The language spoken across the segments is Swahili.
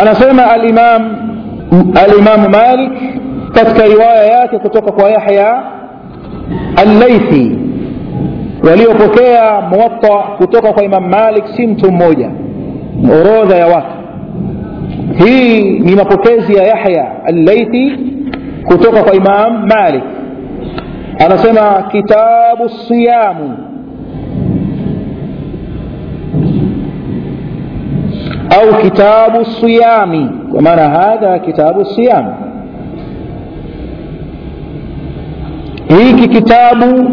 anasema alimam alimamu malik katika riwaya yake kutoka kwa yahya allaithi waliopokea muwatta kutoka kwa imam malik si mtu mmoja orodha ya watu hii ni mapokezi ya yahya allaithi kutoka kwa imam malik anasema kitabu siyamu au kitabu siyami kwa maana hadha kitabu siyam hiki kitabu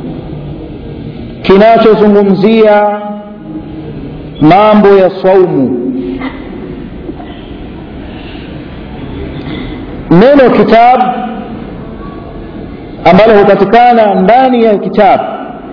kinachozungumzia mambo ya saumu neno kitabu ambalo hupatikana ndani ya kitabu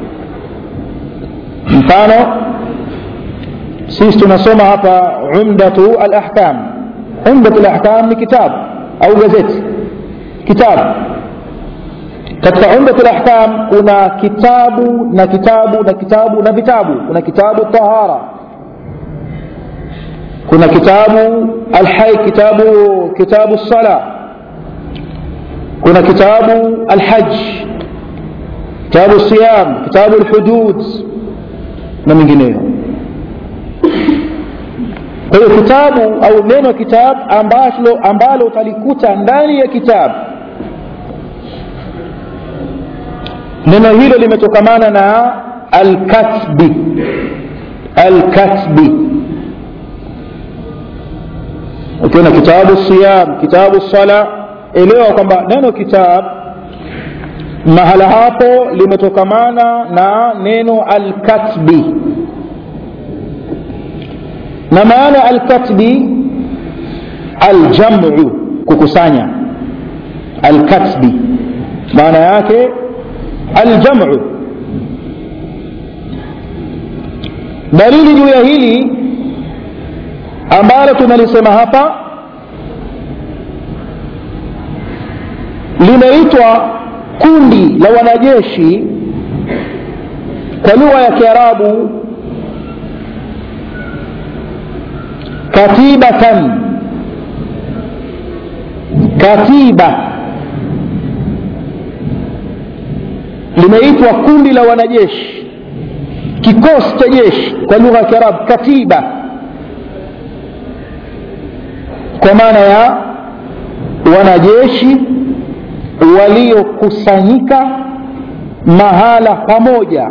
mfano sisi tunasoma hapa umdatu alahkam umdatu alahkam ni kitabu au gazeti kitabu katika umdatu alahkam kuna kitabu na kitabu na kitabu na vitabu kuna kitabu tahara kuna kitabu alhai kitabu kitabu sala kuna kitabu alhaj kitabu siyam kitabu alhudud na mengineyo kwa hiyo kitabu au neno kitabu ambalo, ambalo utalikuta ndani ya kitabu neno hilo limetokamana na alkatbi alkatbi ukiona kitabu siyam kitabu sala elewa kwamba neno kitab mahala hapo limetokamana na neno alkatbi na maana alkatbi aljamu kukusanya alkatbi maana yake aljamu dalili juu ya hili ambalo tunalisema hapa limeitwa kundi la wanajeshi kwa lugha ya kiarabu katibatan katiba limeitwa kundi la wanajeshi kikosi cha jeshi kwa lugha ya kiarabu katiba kwa maana ya wanajeshi waliokusanyika mahala pamoja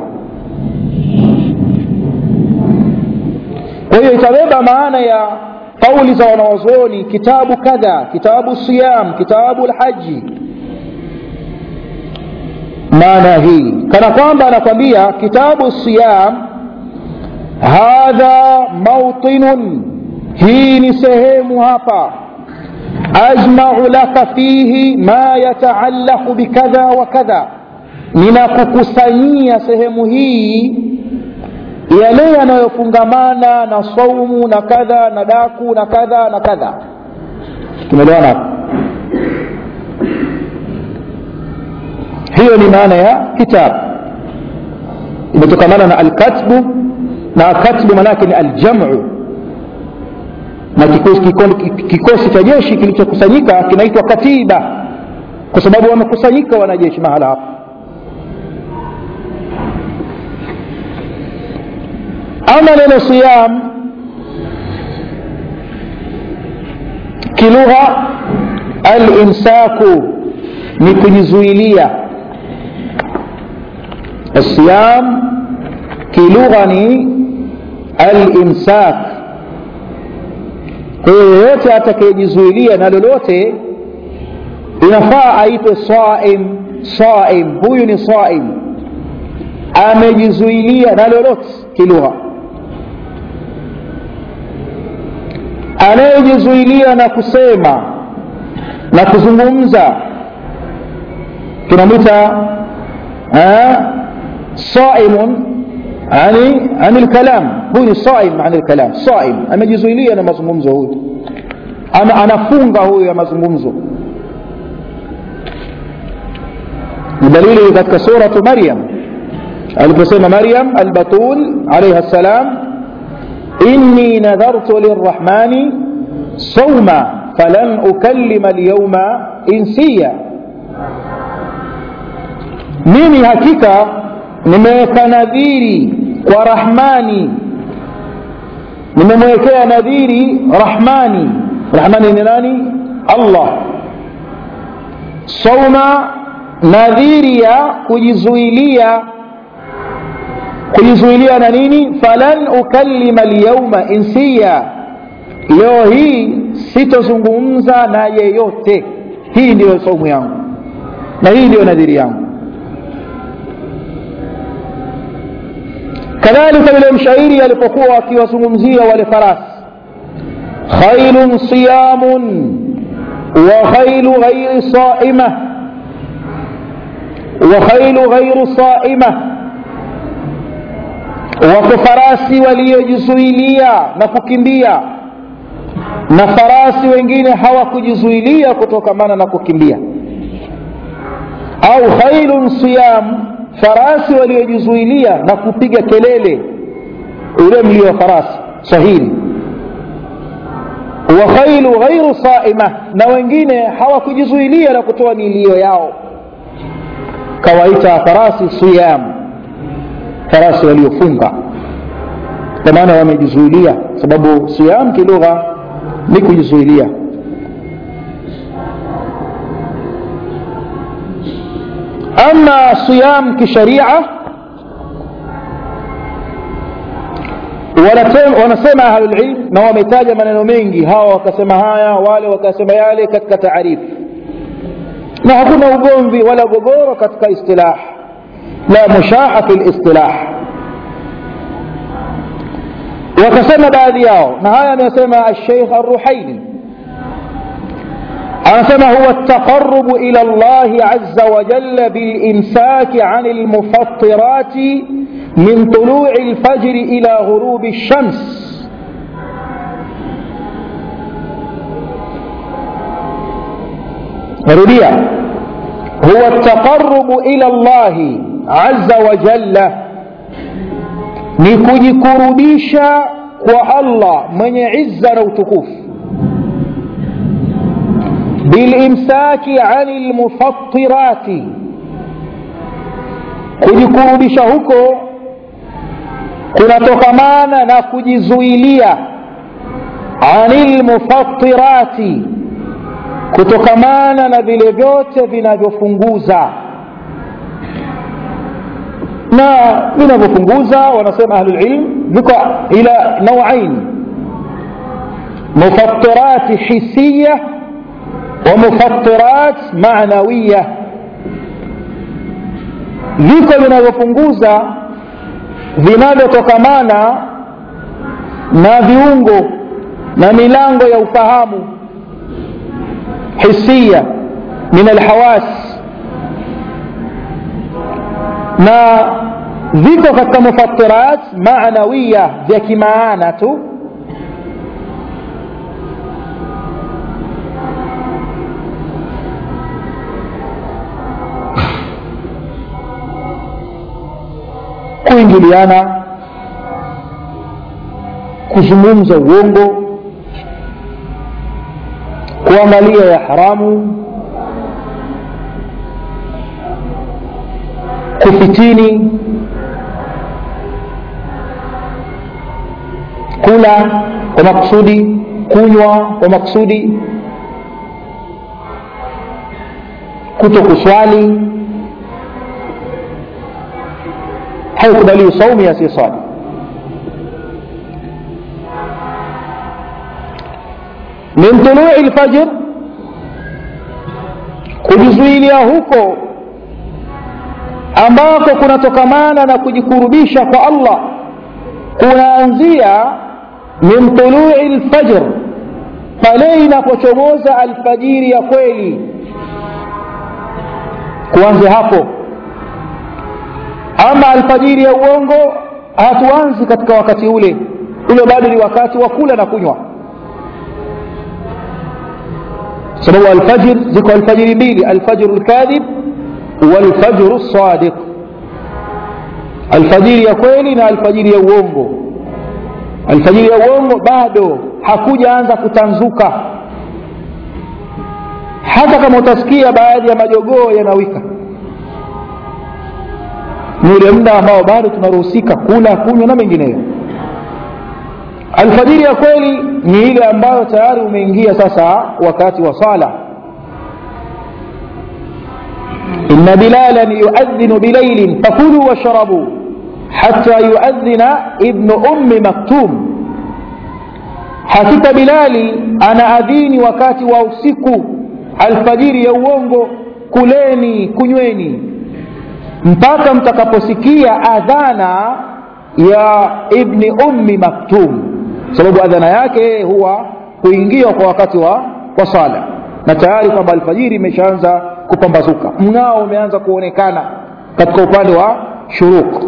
kwa hiyo itabeba maana ya kauli za wanawazuoni kitabu kadha kitabu siyam kitabu lhaji maana hii kana kwamba anakwambia kitabu siyam hadha mautinun hii ni sehemu hapa ajmau laka fihi ma yataallaqu bikadha wa kadha ninakukusanyia sehemu hii yale yanayofungamana na saumu na kadha na daku na kadha na kadha tumeelewana hapo hiyo ni maana ya kitabu imetokamana na alkatbu na katbu maanaake ni aljamu na kikosi, kikosi cha jeshi kilichokusanyika kinaitwa katiba kwa sababu wamekusanyika wanajeshi mahala hapo ama neno siyam kilugha alimsaku ni kujizuilia الصيام kilugha ni alimsak kwa hiyo yoyote atakayejizuilia na lolote inafaa aitwe saim saim huyu ni saim amejizuilia na lolote kilugha anayejizuilia na kusema na kuzungumza tunamwita saimun ani ani lkalam huyu ni saim ani lkalam saim amejizuilia na mazungumzo huyu ana anafunga huyu ya mazungumzo ni dalili katika suratu maryam aliposema maryam albatul alaiha ssalam inni nadhartu lirrahmani sauma falan ukallima lyauma insiya mimi hakika nimeweka nadhiri kwa rahmani nimemwekea nadhiri rahmani rahmani ni nani allah sauma nadhiri ya kujizuilia kujizuilia na nini falan ukallima lyauma insiya leo hii sitozungumza na yeyote hii ndiyo saumu yangu na hii ndiyo nadhiri yangu kadhalika yule mshairi alipokuwa akiwazungumzia wale farasi khailun siyamun wa khailu ghairi saima wa khailu ghairu saima wako farasi waliojizuilia na kukimbia na farasi wengine hawakujizuilia kutokamana na kukimbia au khailun siyam farasi waliojizuilia na kupiga kelele ule mlio wa farasi sahili wa khailu ghairu saima na wengine hawakujizuilia na kutoa milio yao kawaita farasi siyam farasi waliofunga kwa maana wamejizuilia sababu siyam kilugha ni kujizuilia ama siyam kisharia wanasema ahlulilm na wametaja maneno mengi hawa wakasema haya wale wakasema yale katika taarifu na hakuna ugomvi wala gogoro katika istilah la mushaa fi listilah wakasema baadhi yao na haya amesema alsheikh arruhaini anasema huwa التقرب إلى الله عز وجل بالإمساك عن المفطرات من طلوع الفجر إلى غروب الشمس نروديا هو التقرب إلى الله عز وجل نكجكربيشا والله من عز وتكوف بالإمساك عن المفطرات kujikurubisha huko kunatokamana na kujizuilia anil mufattirati kutokamana na vile vyote vinavyofunguza na vinavyofunguza wanasema ahlulilm viko ila nauain mufattirati hisiya ومفطرات معنوية viko vinavyopunguza vinavyotokamana na viungo na milango ya ufahamu hisia min alhawas na viko katika mufattirat maanawiya vya kimaana tu kuingiliana kuzungumza uongo kuangalia ya haramu kufitini kula kwa makusudi kunywa kwa makusudi kuto kuswali haikubaliwi saumu ya asiyeswali min tului lfajr kujizuilia huko ambako kunatokamana na kujikurubisha kwa allah kunaanzia min tului lfajr pale inapochomoza alfajiri ya kweli kuanzia hapo ama alfajiri ya uongo hatuanzi katika wakati ule ule bado ni wakati wa kula na kunywa sababu alfajir ziko alfajiri mbili alfajru lkadhib walfajru lsadiq alfajiri ya kweli na alfajiri ya uongo alfajiri ya uongo bado hakujaanza kutanzuka hata kama utasikia baadhi ya majogoo yanawika ni ule muda ambao bado tunaruhusika kula kunywa na mengineyo alfajiri ya kweli ni ile ambayo tayari umeingia sasa wakati wa sala inna bilalan yuadhinu bilailin fakulu washrabu hata yuadhina ibnu ummi maktum hakika bilali anaadhini wakati wa usiku alfajiri ya uongo kuleni kunyweni mpaka mtakaposikia adhana ya ibni ummi maktum sababu adhana yake huwa kuingia kwa wakati wa wa sala na tayari kwamba alfajiri imeshaanza kupambazuka mng'ao umeanza kuonekana katika upande wa shuruk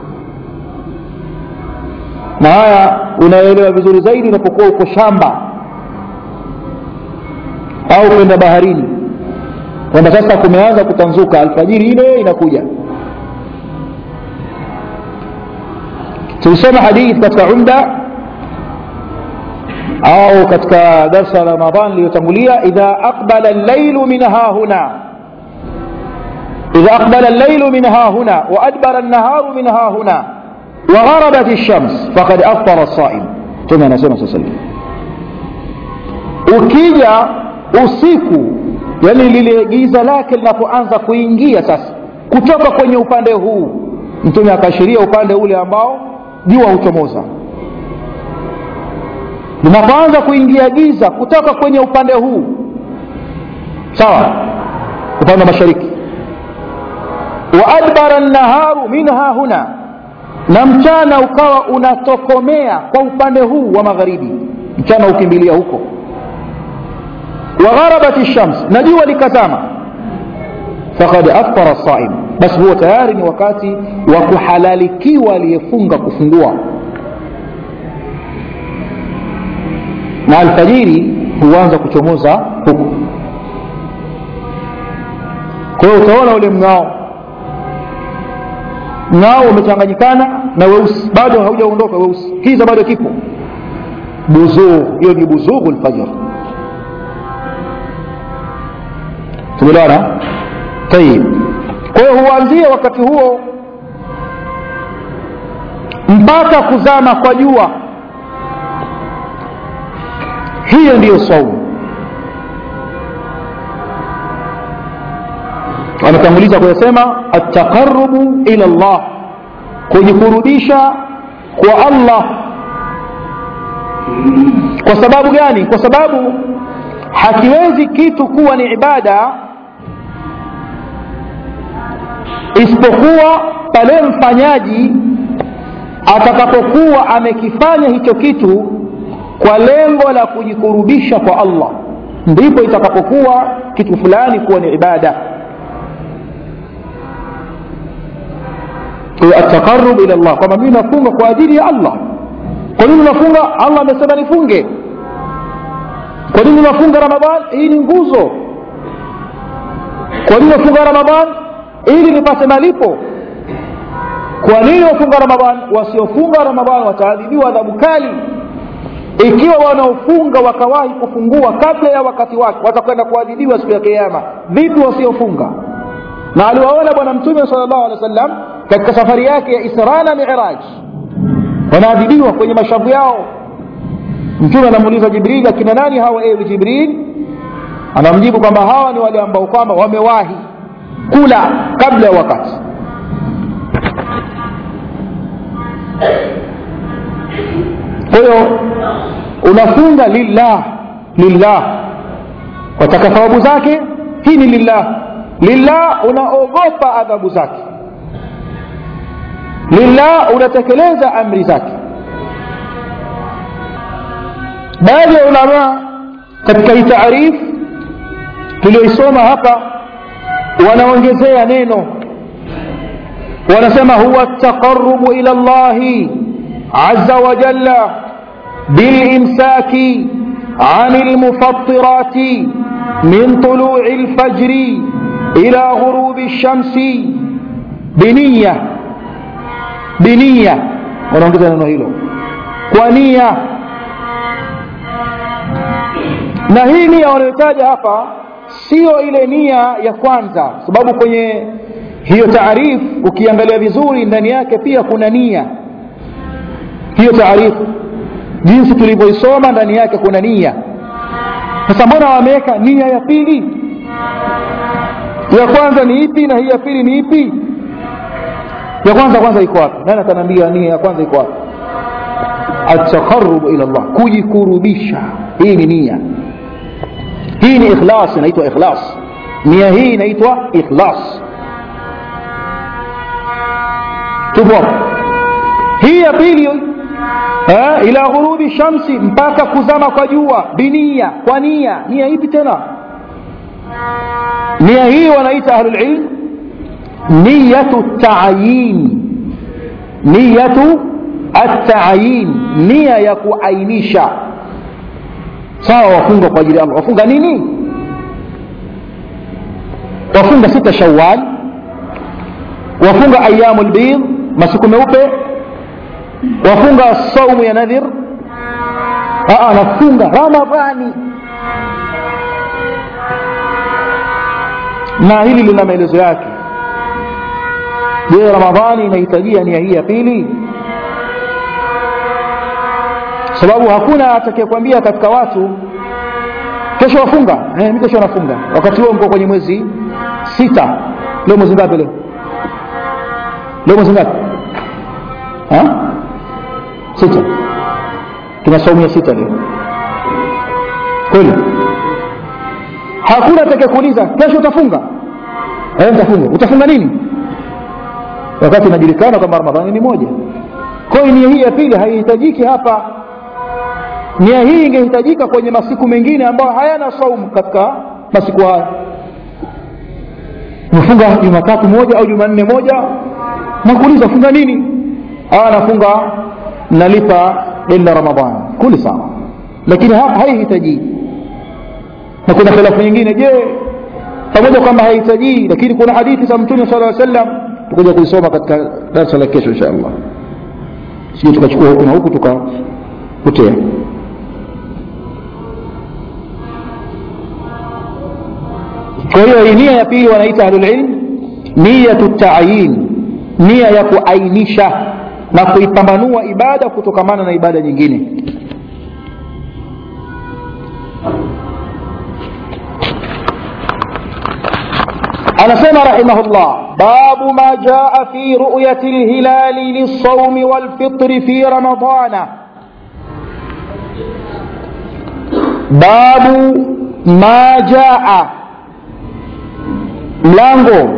na haya unaelewa vizuri zaidi unapokuwa uko shamba au kwenda baharini kwamba sasa kumeanza kutanzuka alfajiri ile inakuja tulisoma hadithi katika umda au katika darsa la ramadan iliyotangulia idha aqbala allailu min hahuna idha aqbala allailu min hahuna wa adbara annaharu min hahuna wa gharabat ash-shams faqad aftara as-sa'im tuma anasema sasa ukija usiku yani lile giza lake linapoanza kuingia sasa kutoka kwenye upande huu mtume akaashiria upande ule ambao jua huchomoza linapoanza kuingia giza kutoka kwenye upande huu sawa upande wa mashariki wa adbara naharu minha huna na mchana ukawa unatokomea kwa upande huu wa magharibi mchana ukimbilia huko wa gharabat shams na jua likazama faqad aftara saim basi huo tayari ni wakati wa kuhalalikiwa aliyefunga kufungua na alfajiri huanza kuchomoza huku kwa hiyo utaona ule mng'ao mng'ao umechanganyikana na weusi bado haujaondoka weusi kiza bado kipo buzugh hiyo ni buzughu lfajr tumeelewana tayib kwa hiyo huanzia wakati huo mpaka kuzama kwa jua hiyo ndiyo saumu ametanguliza kuyasema ataqarubu ila llah kujikurubisha kwa allah kwa sababu gani kwa sababu hakiwezi kitu kuwa ni ibada isipokuwa pale mfanyaji atakapokuwa amekifanya hicho kitu kwa lengo la kujikurubisha kwa allah ndipo itakapokuwa kitu fulani kuwa ni ibada ataqarub ila llah kwamba mimi nafunga kwa ajili ya allah kwa nini nafunga allah amesema nifunge kwa nini nafunga ramadhan hii ni nguzo kwa nini nafunga ramadhan ili nipate malipo kwa nini wafunga ramadhan wasiofunga ramadhan wataadhibiwa adhabu kali ikiwa wanaofunga wakawahi kufungua kabla ya wakati wake watakwenda kuadhibiwa siku ya kiama vipi wasiofunga na aliwaona bwana mtume sal llahu alehi wa sallam katika safari yake ya isra na miraj wanaadhibiwa kwenye mashavu yao mtume anamuuliza jibril akina nani hawa ewe jibril anamjibu kwamba hawa ni wale ambao kwamba wamewahi kula kabla ya wakati kwa hiyo unafunga lillah lillah wataka thawabu zake hii ni lillah lillah unaogopa adhabu zake lillah unatekeleza amri zake baadhi ya ulamaa katika hii taarif tulioisoma hapa wanaongezea neno wanasema huwa taqarubu ila llahi aza wajalla bilimsaki عن المفطرات من طلوع الفجر إلى غروب الشمس بنية بنية wanaongeza neno hilo kwa nia na hii nia wanayotaja hapa sio ile nia ya kwanza sababu kwenye hiyo taarifu ukiangalia vizuri ndani yake pia kuna nia hiyo taarifu jinsi tulivyoisoma ndani yake kuna nia sasa mbona wameweka nia ya pili ya kwanza ni ipi na hii ya pili ni ipi ya kwanza kwanza iko wapi nani ataniambia nia ya kwanza iko wapi ataqarrubu ila Allah kujikurubisha hii ni nia hii ni ikhlas inaitwa ikhlas nia hii inaitwa ikhlas tupo hii ya pili eh, ila ghurubi shamsi mpaka kuzama kwa jua binia kwa nia nia ipi tena nia hii wanaita ahlulilm niyatu tayin niyatu atayin nia ya kuainisha sawa wafunga kwa ajili ya allah wafunga nini wafunga sita shawal wafunga ayamu lbid masiku meupe wafunga saumu ya nadhir nafunga ramadhani na hili lina maelezo yake je ramadhani inahitajia nia hii ya pili sababu hakuna atakayekwambia katika watu kesho wafunga eh, mi kesho nafunga wakati huo mko kwenye mwezi sita leo mwezi ngapi leo leo mwezi ngapi ha? sita tuna saumu ya sita leo kweli hakuna atakayekuuliza kesho utafunga eh, nitafunga utafunga nini wakati inajulikana kwamba ramadhani ni moja kwa hiyo nia hii ya pili haihitajiki hapa nia hii ingehitajika kwenye masiku mengine ambayo hayana saumu katika masiku haya umefunga jumatatu moja au jumanne moja nakuuliza funga nini ah nafunga nalipa deni la ramadhani kuli sawa lakini hapa haihitajii na kuna khilafu nyingine je pamoja kwamba haihitajii lakini kuna hadithi za mtume sala llaw sallam tukuja kuisoma katika darasa la kesho insha allah sije tukachukua huku na huku tukapotea kwa hiyo hii nia ya pili wanaita ahlulilm niyatu tayin nia ya kuainisha na kuipambanua ibada kutokamana na ibada nyingine anasema rahimahullah babu ma jaa fi ruyati lhilali lilsaumi walfitri fi ramadana babu ma jaa mlango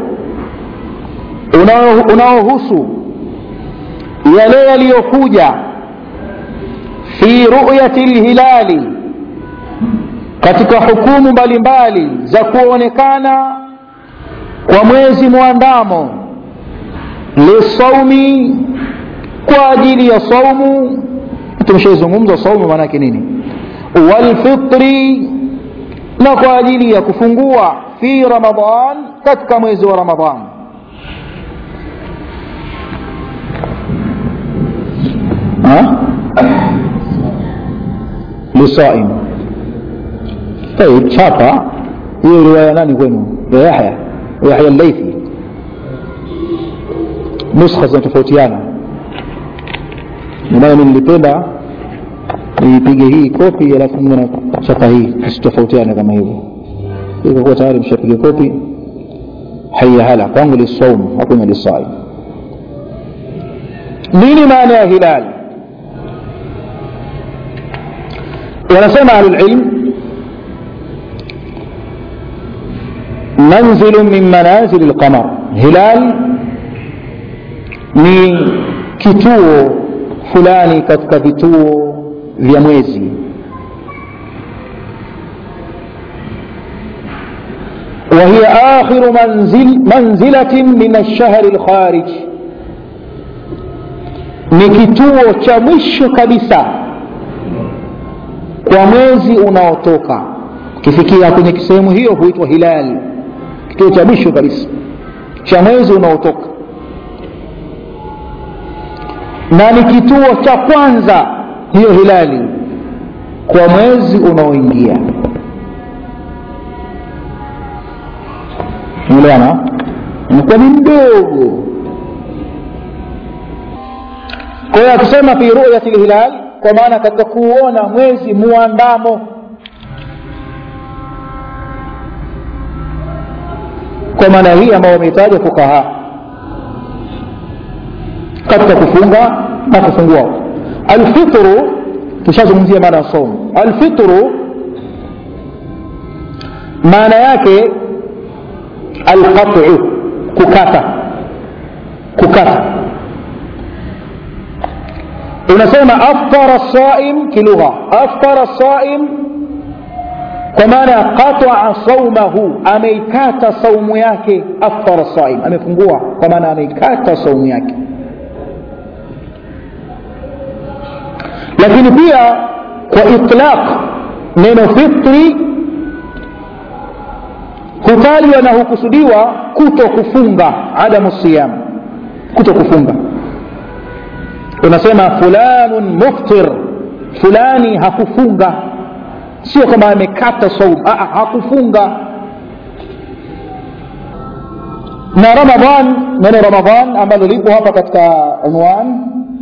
unaohusu yale yaliyokuja fi ruyati lhilali katika hukumu mbalimbali za kuonekana kwa mwezi mwandamo lisaumi kwa ajili ya saumu tumeshaizungumza saumu maanake nini walfitri na kwa ajili ya kufungua fi ramadan katika mwezi wa ramadan lisaim طيب chapa hiyo riwaya nani kwenu ya yahya yahya llaithi nuskha zinatofautiana nayo nilipenda niipige hii kopi alafu na chapa hii isitofautiane kama hivyo ikakuwa tayari mshapiga kopi haya hala kwangu lisaum hakuna lisaim nini maana ya hilal wanasema ahlulilm manzilu min manazili lqamar hilal ni kituo fulani katika vituo vya mwezi وهي آخر منزل منزلة من الشهر الخارج ni kituo cha mwisho kabisa kwa mwezi unaotoka ukifikia kwenye sehemu hiyo huitwa hilal kituo cha mwisho kabisa cha mwezi unaotoka na ni kituo cha kwanza hiyo hilali kwa mwezi unaoingia umeelewana inakuwa ni mdogo kwa hiyo akisema fi ruyati lhilal kwa maana katika kuuona mwezi muandamo kwa maana hii ambayo wameitaja fukaha katika kufunga na kufungua alfitru tushazungumzia maana ya somu alfitru maana yake alqatu kukata kukata unasema aftara saim kilugha aftara saim kwa maana qataa saumahu ameikata saumu yake aftara saim amefungua kwa maana ameikata saumu yake lakini pia kwa itlaq neno fitri hutajwa na hukusudiwa kuto kufunga adamu siyam kuto kufunga unasema fulanun muftir fulani hakufunga sio kama amekata saum hakufunga na ramadhan neno ramadhan ambalo lipo hapa katika unwan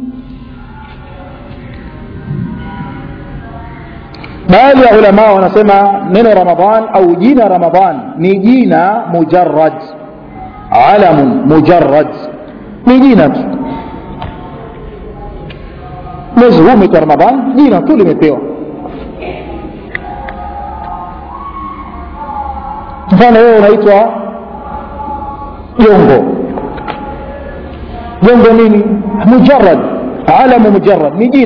baadhi ya ulama wanasema neno ramadhan au jina ramadhan ni jina mujarrad alamun mujarrad ni jina tu mwezi huu umeitwa ramadhan jina tu limepewa mfano wewe unaitwa jongo jongo nini mujarrad alamu mujarrad ni jina